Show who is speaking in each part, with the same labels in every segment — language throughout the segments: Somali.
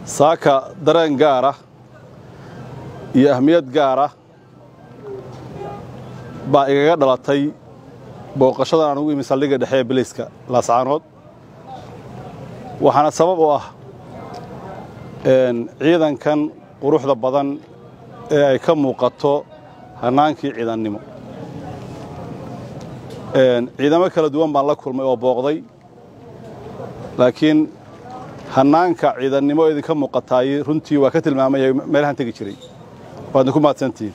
Speaker 1: saaka dareen gaara iyo ahmiyad gaara baa igaga dhalatay booqashadan aan ugu imi saldhigga dhexe ee biliiska laascaanood waxaana sabab u ah ciidankan quruxda badan ee ay ka muuqato hannaankii ciidannimo ciidamo kala duwan baan la kulmay oo booqday laakiin hannaanka ciidannimo ee idinka muuqataay runtii waa ka tilmaamaya meelahaan tegi jiray waadna ku mahadsantihiin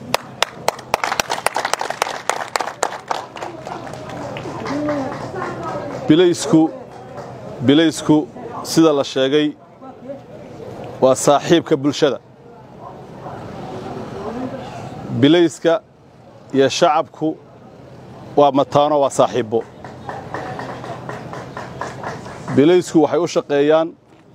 Speaker 1: bilaysku bilaysku sida la sheegay waa saaxiibka bulshada bilayska iyo shacabku waa mataano waa saaxiibbo bilaysku waxay u shaqeeyaan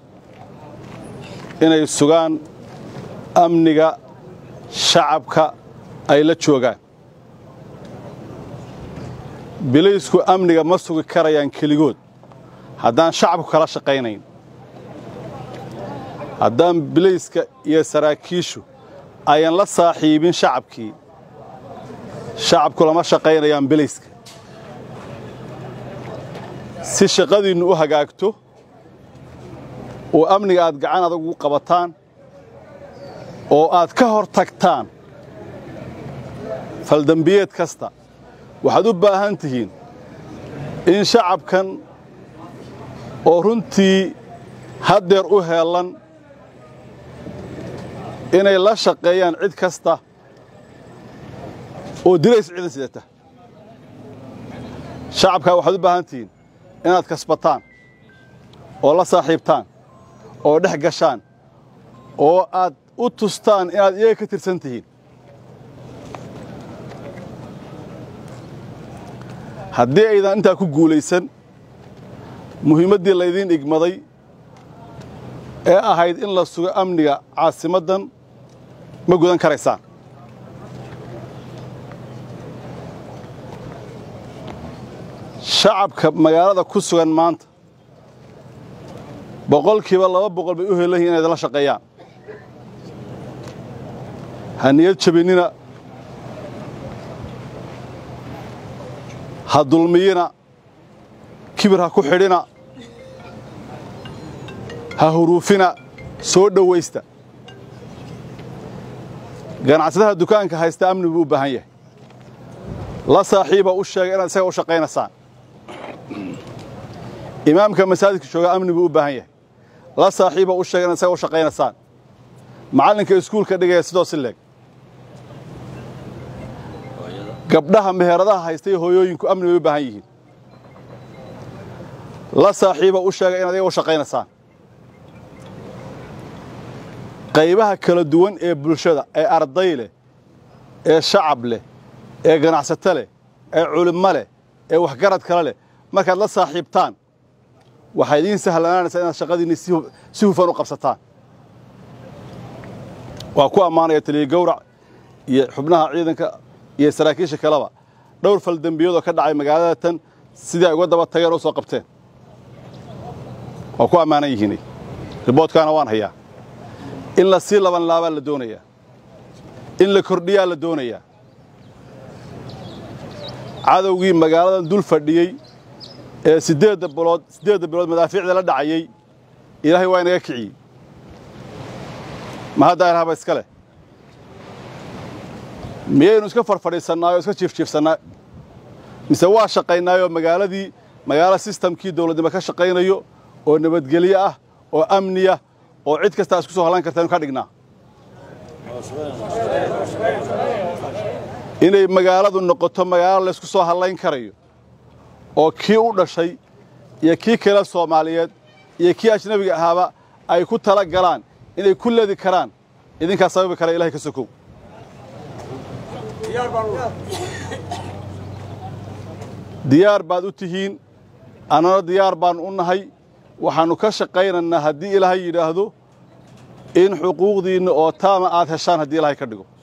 Speaker 1: inay sugaan amniga shacabka ay la joogaan bilaysku amniga ma sugi karayaan keligood haddaan shacabku kala shaqaynayn haddaan bilayska iyo saraakiishu ayan la saaxiibin shacabkii shacabku lama shaqaynayaan bilayska si shaqadiinnu u hagaagto oo amniga aad gacan adag ugu qabataan oo aad ka hor tagtaan faldembiyeed kasta waxaad u baahan tihiin in shacabkan oo runtii haddeer u heellan inay la shaqeeyaan cid kasta oo dilays ciidan sidata shacabkaa waxaad u baahan tihiin inaad kasbataan oo la saaxiibtaan oo dhex gashaan oo aad u tustaan inaad iyaga ka tirsan tihiin haddii aydan intaa ku guulaysan muhiimaddii laydiin igmaday ee ahayd in la sugo amniga caasimaddan ma gudan karaysaan shacabka magaalada ku sugan maanta boqolkiiba laba boqol bay u helan yihin inay idinla shaqeeyaan ha niyad jabinnina ha dulmiyina kibir ha ku xidhina ha huruufina soo dhowaysta ganacsadaha dukaanka haysta amni buu u baahan yahay la saaxiiba u sheega inaad isaga u shaqaynaysaan imaamka masaajidka jooga amni buu u baahan yahay la saaxiiba u sheega inaad isaga u shaqaynaysaan macallinka iskuulka dhigaya sidoo si leeg gabdhaha meheradaha haysta iyo hooyooyinku amni bay u baahan yihiin la saaxiiba u sheega inaad iyaga u shaqaynaysaan qaybaha kala duwan ee bulshada ee arday leh ee shacab leh ee ganacsato leh ee culimmo leh ee waxgarad kale leh markaad la saaxiibtaan waxaa idiin sahlanaanaysaa inaad shaqadiinni si hufan u qabsataan waa ku ammaanaya taliya gawrac iyo xubnaha ciidanka iyo saraakiisha kaleba dhowr faldembiyadooo ka dhacay magaalada tan sidii ay uga daba tageen oo soo qabteen waa ku ammaanan yihiinay riboodkaana waan hayaa in la sii laban laabaa la doonayaa in la kordhiyaa la doonayaa cadowgii magaaladan dul fadhiyey ee siddeedda bilood siddeedda bilood madaafiicda la dhacayey ilaahay waa inaga kiciyey ma haddaa ilahaba iska leh miyaynu iska farfadhiisannaayo o iska jiifjiifsannaa mise waa shaqaynaayoo magaaladii magaalo sistamkii dawladnimo ka shaqaynayo oo nabadgelyo ah oo amniya oo cid kastaa isku soo hallan kartaynu ka dhignaa inay magaaladu noqoto magaalo laysku soo hallayn karayo oo kii u dhashay iyo kii kale soomaaliyeed iyo kii ajnabiga ahaaba ay ku tala galaan inay ku ledi karaan idinkaa sababi kara ilahay ka sokow diyaar baad u tihiin annana diyaar baannu u nahay waxaannu ka shaqaynaynaa haddii ilaahay yidhaahdo in xuquuqdiinna oo taama aad heshaan haddii ilaahay ka dhigo